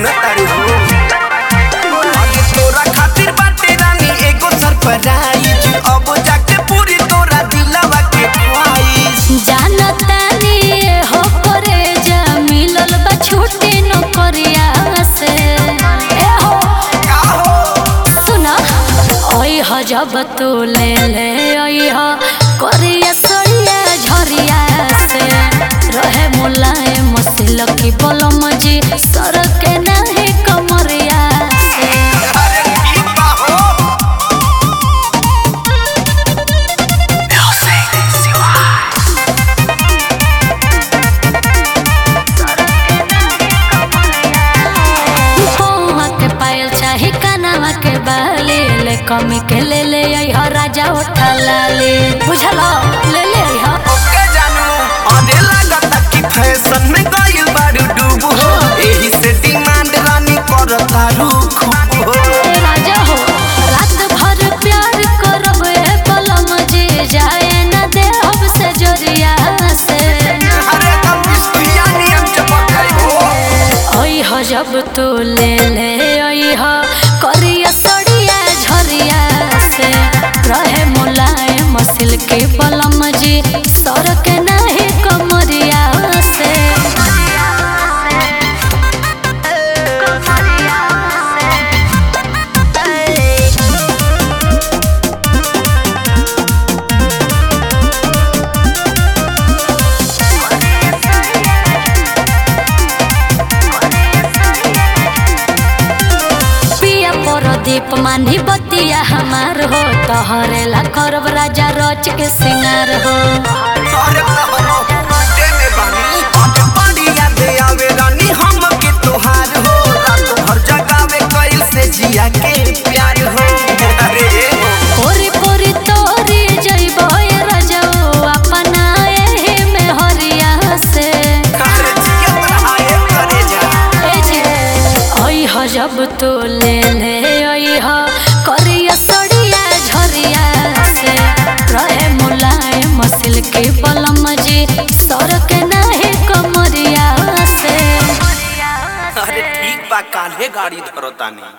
सुना तारू हो अरे तोरा खातिर बाटे रानी एगो सरप्राइज अब जाके पूरी तोरा दिलवा के ख्वाहिश जानतानी हो करे जा मिलल बा छुट्टी नौकरिया से ए हो का हो सुना ओई ह जब तू ले ले ओई ह करिया सरिया झरिया से रहे मुलायम सिलकी बलम जी सर के नाही कमरिया से अरे ठीक बा हो पौवा के पायल चाहे कानवा के बाली ले कमी के ले ले आई ह राजा उठा लाली बुझल ले ले आई ह ओके जानू अरे लागता कि फैशन में गइल बारू डूब हो एही से डिमांड रानी करता रुख हो ए राजा हो रात भर प्यार करब ए पलम जी जाए न दे अब से जरिया से अरे कम मुस्किया नियम चमक गई हो ओई ह जब तू ले ले ओई ह करिया सड़िया झरिया से रहे मुलायम सिल के पलम जी सर के नाही कमरिया से पिया परदीप मानी बतिया हमार हो तोहरे ला करब राजा रच के सिंगार हो अरे तहरो दे में बानी अरे बड़ी याद आवे रानी हम के तोहार हो रात भर जगावे कइल से जिया के प्यार हो अरे पोरी पोरी तोरी जइबो ए रजऊ अपना एही में हरिया से अरे जिया बढ़ाए करे जा ए जी ओई ह जब तू ले ले ओई ह करिया सड़िया झरिया से रहे मुलायम सिल के बलम जी सर के नाही कमरिया से अरे ठीक बा काल्हे गाड़ी धरतानी